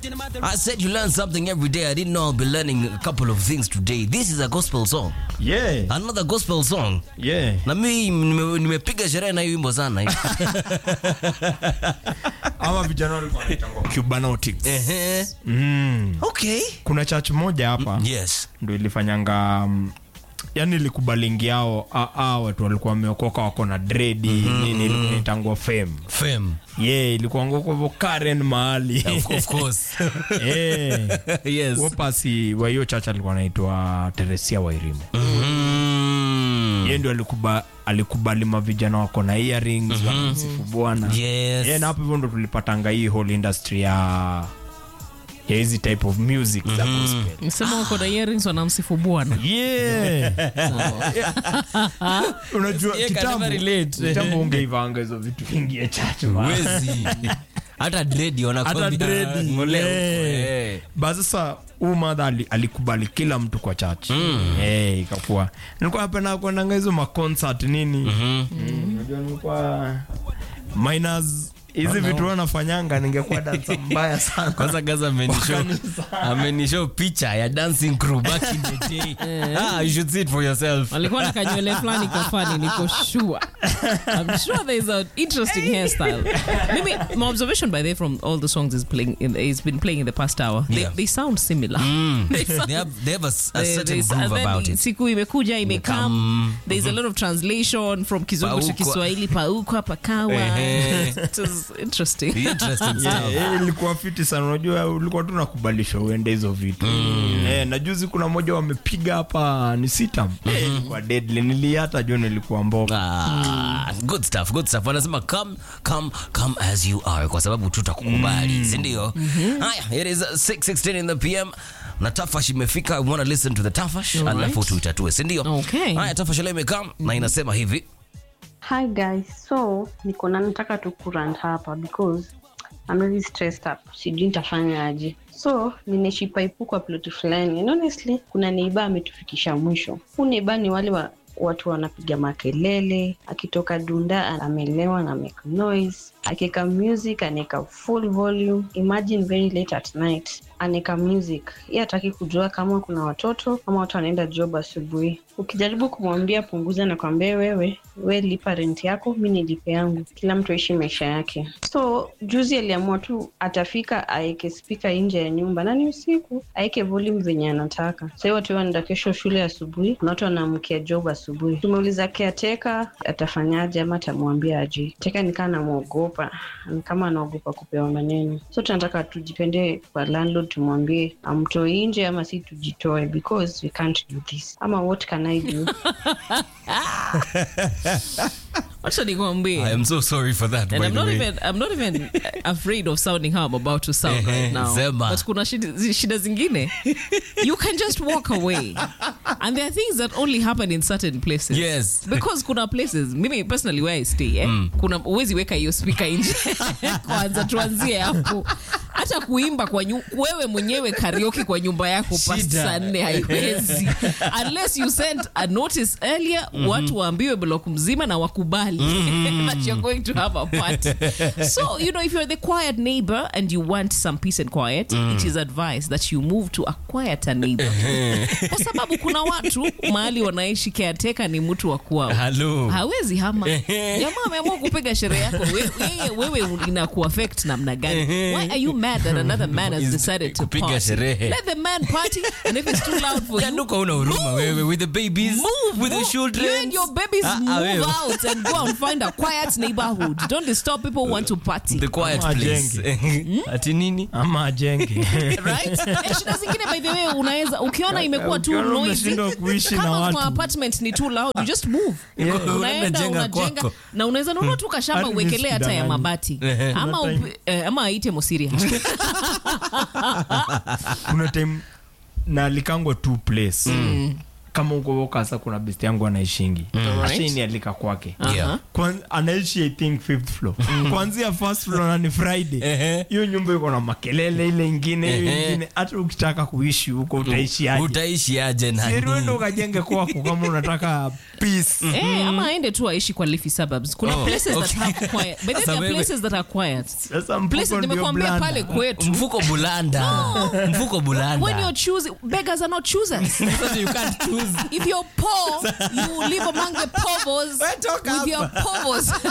I said you learn something every day. I didn't know I'll be learning a couple of things today. This is a gospel song. yeah Another gospel song. yeah Na mimi nime- nimepiga sherehe na hiyo wimbo sana. ama vijana walikuwa wanaitangwa cubanotics Ehe. mm. Okay. kuna church moja hapa Yes. ndo ilifanyanga mm, yani ilikubalingi yao a- a watu walikuwa wameokoka wako na dredi nini ilikuwa inaitangwa fame Fame. yeah ilikuwa ngoko karen mahali Of, of course. yeah. yes. wapasi wa hiyo church alikuwa anaitwa teresia wairimu Mm. ye ndio alikuba, alikubali mavijana wako na earrings wanamsifu bwana Yes. yeah, na hapo hivyo ndo tulipatanga hii whole industry ya ya hizi type of music za gospel Msema wako na earrings wanamsifu bwana. yeah. unajua Yeah, can kitambo never relate. kitambo ungeivanga hizo vitu vingi ya chache man. Wezi. Hata dredi hata wanakwambia dredi ngoleo. yeah. Eh. ba sasa huu madha ali- alikubali kila mtu kwa chachi mm. hey, ikakuwa nilikuwa napenda kuendanga hizo maconcert nini mm, unajua nilikuwa minus hizi vitu wanafanyanga ningekuwa dansa mbaya sana kwanza gaza amenishow amenishow picha ya dancing crew back in the day ah, you should see it for yourself walikuwa na kanywele fulani kafani niko sure i'm sure there is an interesting hairstyle maybe my observation by the way from all the songs is playing in, is been playing in the past hour Yeah. they, they sound similar they sound, they have, they have a, s- a There- certain there's- groove and then about it siku imekuja imekam Imekam. there's a lot of translation from kizungu to Paukwa. kiswahili paukwa pakawa Ehe. it was interesting interesting Yeah, stuff eh, ilikuwa fiti sana unajua ulikuwa tu nakubalishwa uende hizo vitu eh, na juzi kuna moja wamepiga hapa ni sitam eh, ilikuwa deadly niliata jo nilikuwa mboga Ah, good stuff good stuff wanasema come come come as you are kwa sababu tutakukubali si ndio haya it is 616 in the pm na tafash imefika we wanna listen to the tafash Alright. alafu tuitatue si ndio Okay. haya tafash leo imekam na inasema hivi Hi guys, so niko na nataka tu kurant hapa because I'm really stressed up. Sijui nitafanya aje. So ninaishi paipu kwa ploti fulani and honestly kuna neiba ametufikisha mwisho. Huu neiba ni wale wa, watu wanapiga makelele, akitoka dunda amelewa na make noise, akiweka music anaweka full volume. Imagine very late at night anaweka music. Yeye hataki kujua kama kuna watoto ama watu wanaenda job asubuhi. Ukijaribu kumwambia punguza, nakwambia wewe, we lipa rent yako, mi nilipe yangu, kila mtu aishi maisha yake. So juzi aliamua tu atafika aeke spika nje ya nyumba na ni usiku, aeke volume venye anataka. Sahii watu wanaenda kesho shule asubuhi, kuna watu wanaamkia job asubuhi. Tumeuliza caretaker atafanyaje ama atamwambia aje. Teka nikaa namwogopa, ni kama anaogopa kupewa maneno. So tunataka tujipende kwa landlord, tumwambie amtoi nje ama si tujitoe, because we can't do this. Ama what can I do? wacha nikwambie I am so sorry for that And by I'm the not way. even I'm not even afraid of sounding how I'm about to sound right now. Sema. But kuna shida, shida zingine. You can just walk away. And there are things that only happen in certain places. Yes. Because kuna places, mimi personally where I stay, eh, kuna uwezi weka hiyo speaker nje. Kwanza tuanzie hapo. Hata kuimba kwa nyu, wewe mwenyewe karaoke kwa nyumba yako past Shida. saa nne haiwezi. Unless you sent a notice earlier, watu waambiwe block mzima na wakubali that you're going to have a party. So, you know, if you're the quiet neighbor and you want some peace and quiet, it is advised that you move to a quieter neighbor. Kwa sababu kuna watu mahali wanaishi caretaker ni mtu wa kwao. Hello. Hawezi hama. Jamaa ameamua kupiga sherehe yako. We- Yeye wewe inakuaffect namna gani? Why are you mad that another man has Is- decided to kupiga party? sherehe. Let the man party and if it's too loud for you, Yanuka una huruma wewe with the babies move with the move. children You and your babies Ah, ah, move wewe. out and go and find a quiet neighborhood. Don't disturb people who want to party. the quiet Ama place ati nini ama ajenge right? Eh, shida zingine by the way unaweza ukiona imekuwa too Ukiona noisy umeshindwa kuishi na kama watu. kwa apartment ni too loud you just move Unaenda unaenda jenga unajenga kwako. na unaweza nunua tu kashamba Hadi uwekelee hata ya nisikudanganye. mabati Ehe. ama Kuna time- upi- eh, ama aite musiria kuna time na likangwa two place kama uko Wokasa kuna best yangu anaishingi Alright. ashinialika kwake Yeah. Kwan, anaishi i think fifth floor kuanzia first floor na ni friday Ehe. hiyo nyumba iko na makelele ile ingine hiyo Ehe. ingine hata ukitaka kuishi huko utaishi aje utaishi aje siruendo nani ukajenge kwako kama unataka peace Eh, ama aende tu aishi kwa leafy suburbs kuna Oh, places that okay. have quiet but then Sasa there are wewe- places that are quiet sasa places mfuko ndio nimekuambia blanda. pale kwetu mfuko bulanda mfuko when bulanda you're choosing beggars are not choosers you can't choose if you're poor you live among the povos Wewe toka with your povos